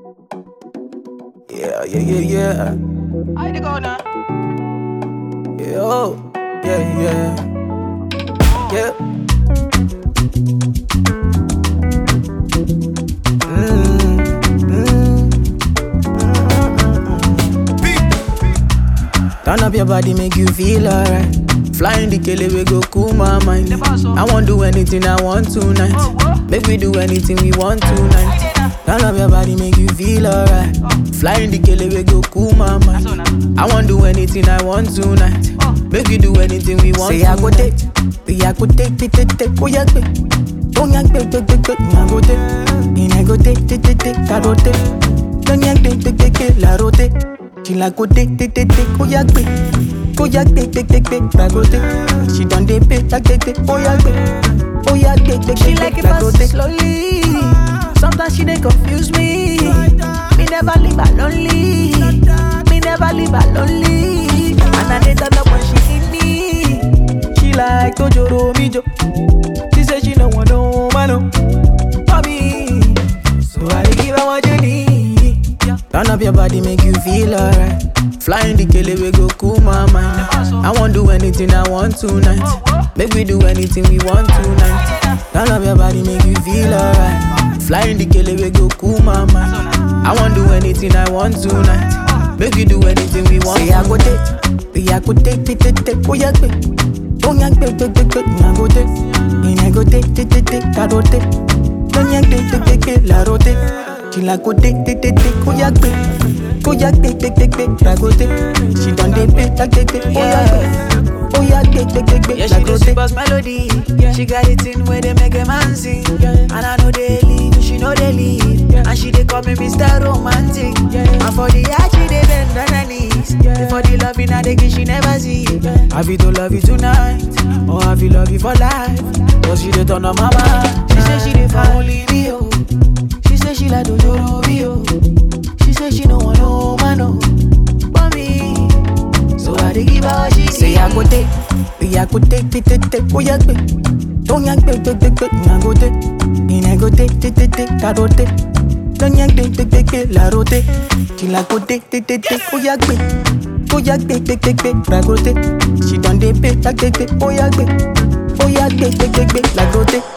Yeah, yeah, yeah, yeah. I the go now. Yeah, oh, yeah, yeah. Yeah. Mm, mm, mm. Turn up your body, make you feel alright. Flying the kele, we go cool my mind. The boss, oh. I won't do anything I want tonight. Oh, what? Make we do anything we want I tonight. did now. Turn up your body, make you feel alright. Flying the kele, we go cool my mind. So now. I won't do anything I want tonight. Oh. Make you do anything we want. Say I go tonight. take, I go take, take, take, take, oh yeah, take. Don't yank, take, take, take, take, I go take. And I go take, take, take, take, I go take. Don't yank, take, take, take, take, I go take. She like go take, take, take, take, oh yeah, take. Oh yeah, take, take, take, take, I go take. She done dey pay, take, take, take, oh yeah, take. Oh yeah, take, take, She take, like take, it I go fast take. slowly. Sometimes she dey confuse me. Me never leave her lonely. Me never leave her lonely. And I dey turn up when she need me. She like Tojoro Mijo. She say she no want no man oh, for me. So I dey give her what you need. Turn up your body, make you feel alright. Flying the kele, we go cool my mind. I won't do anything I want tonight. Make we do anything we want tonight. Turn up your body, make you feel alright. Flying the kele, we go cool my mind. I won't do anything I want tonight. Make we do anything we want. Say I go take, say I go take, take, take, take, oh yeah, take. Don't yank, take, take, take, take, I go take. And I go take, take, take, take, I go take. Don't yank, take, take, take, take, I go take. She like go take, take, take, take, oh yeah, take. Oh yeah, take, take, take, take, I go take. She done dey pay, take, take, take, oh yeah, take. Oh yeah, take, take, take, Yeah, take, she I the go take. sweetest melody. She got it in where they make a man sing. And I know they leave, she know they leave. And she they call me Mr. Romantic. And for the art, she they bend on her knees. For the love in her, they give she never see. Have you to love you tonight? Or have you love you for life? Cause she they turn on my mind. She say she they for only me, oh. She say she like Dojoro me, oh. She say she no want no man, oh. But me. So I dey give her what she Say I go take, say I go take, take, take, take, oh yeah, take. Don't yank, take, take, take, take, I go take. And I go take, take, take, take, I go take. Don't yank, take, take, take, take, I go take. She like go take, take, take, take, oh yeah, take. Oh yeah, take, take, take, take, I go take. She done dey pay, take, take, take, oh yeah, take. Oh yeah, take, take, take, take, I go take.